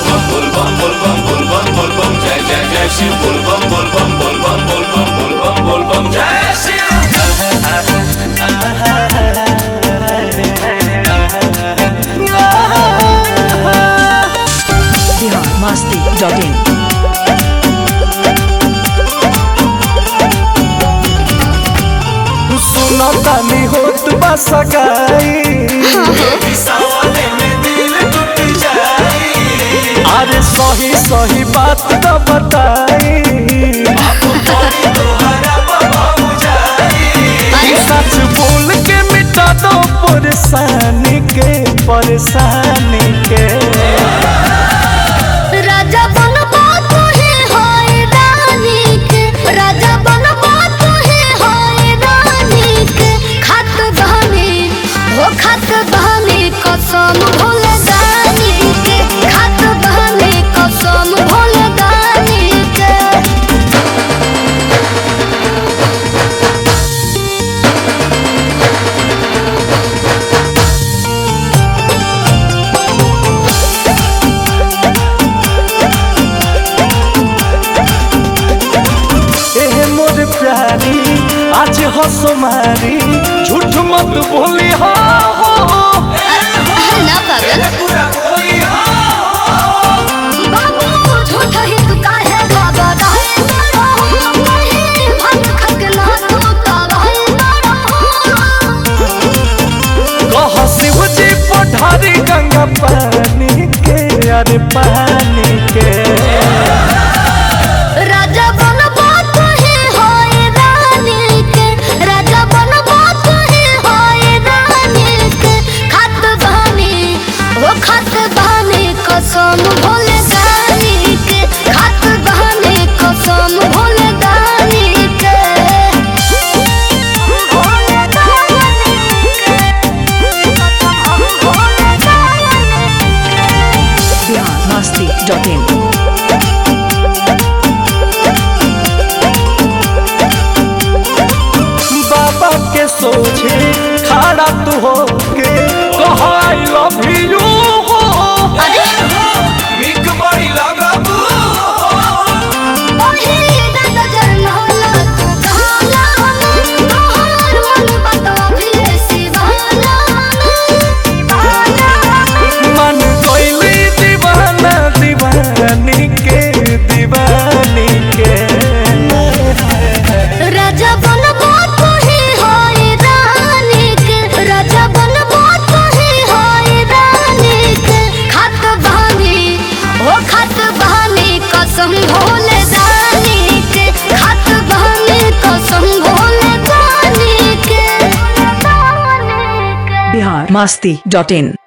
bum bul bum bul bum bul bum bul bum jai jai jai shiv bul bum bul bum bul bum bul bum bul bum bul bum jai shiv Bihar Masti dot in सुनतानी होत बा सगाई सावने में दिल टूट जाई अरे सही सही बात तो बताई तोहरा बाबू जाई सच बोल के मिटा दो परेशानी के परेशानी के राजा बनबा तुहे होए रानी के राजा बनबा तुहे होए रानी के खत बहनी हो खत बहनी कसम भूल जानी के खत बहनी कसम भूल जानी के एहे मोर प्यारी आज हंसो मारी झूठ मत बोली हो ना पागल पूरा कोई बाबू झूठ ही तू काहे बाबा रहे ना रहो कहीं भन खक ना तू का रहे ना रहो कह शिव जी पठारी गंगा पानी के अरे पानी के राजा बनबा तुहे होए रानी के राजा बनबा तुहे होए रानी के खत बहनी वो खत बहनी कसम भूल जानी के खत बहनी कसम भूल जानी के भूल जानी के कसम भूल जानी बिहार मस्ती डॉट इन बाबा के सोचे खड़ा तू हो के कह आई लव यू हो बिग बड़ी लगाबू ओहे दादा जन होला तू कहला तोहर मन बता भी सिवाला मन कोइली दीवाना दीवानी के दीवानी के राजा बनबा तुहे होए रानी के राजा बनबा तुहे होए रानी के खत बहनी ओ खत बहनी कसम भूल जानी के खत बहनी कसम भूल जानी के बिहार मस्ती डॉट इन